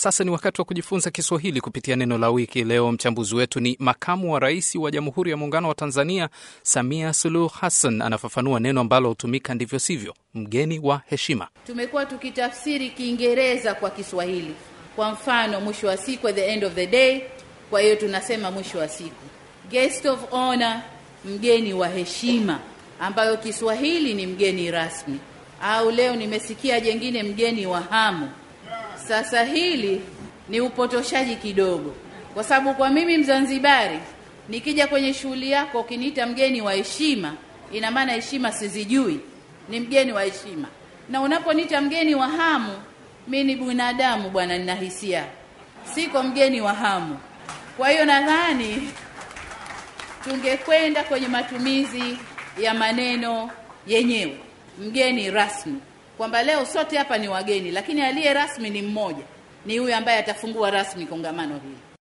sasa ni wakati wa kujifunza Kiswahili kupitia neno la wiki. Leo mchambuzi wetu ni makamu wa rais wa Jamhuri ya Muungano wa Tanzania, Samia Suluhu Hassan. Anafafanua neno ambalo hutumika ndivyo sivyo, mgeni wa heshima. Tumekuwa tukitafsiri Kiingereza kwa Kiswahili, kwa mfano mwisho wa siku, at the end of the day. Kwa hiyo tunasema mwisho wa siku, guest of honor, mgeni wa heshima, ambayo Kiswahili ni mgeni rasmi, au leo nimesikia jengine, mgeni wa hamu. Sasa hili ni upotoshaji kidogo, kwa sababu kwa mimi Mzanzibari, nikija kwenye shughuli yako ukiniita mgeni wa heshima, ina maana heshima sizijui, ni mgeni wa heshima. Na unaponiita mgeni wa hamu, mi ni binadamu bwana, nina hisia, siko mgeni wa hamu. Kwa hiyo nadhani tungekwenda kwenye matumizi ya maneno yenyewe, mgeni rasmi kwamba leo sote hapa ni wageni, lakini aliye rasmi ni mmoja, ni huyu ambaye atafungua rasmi kongamano hili.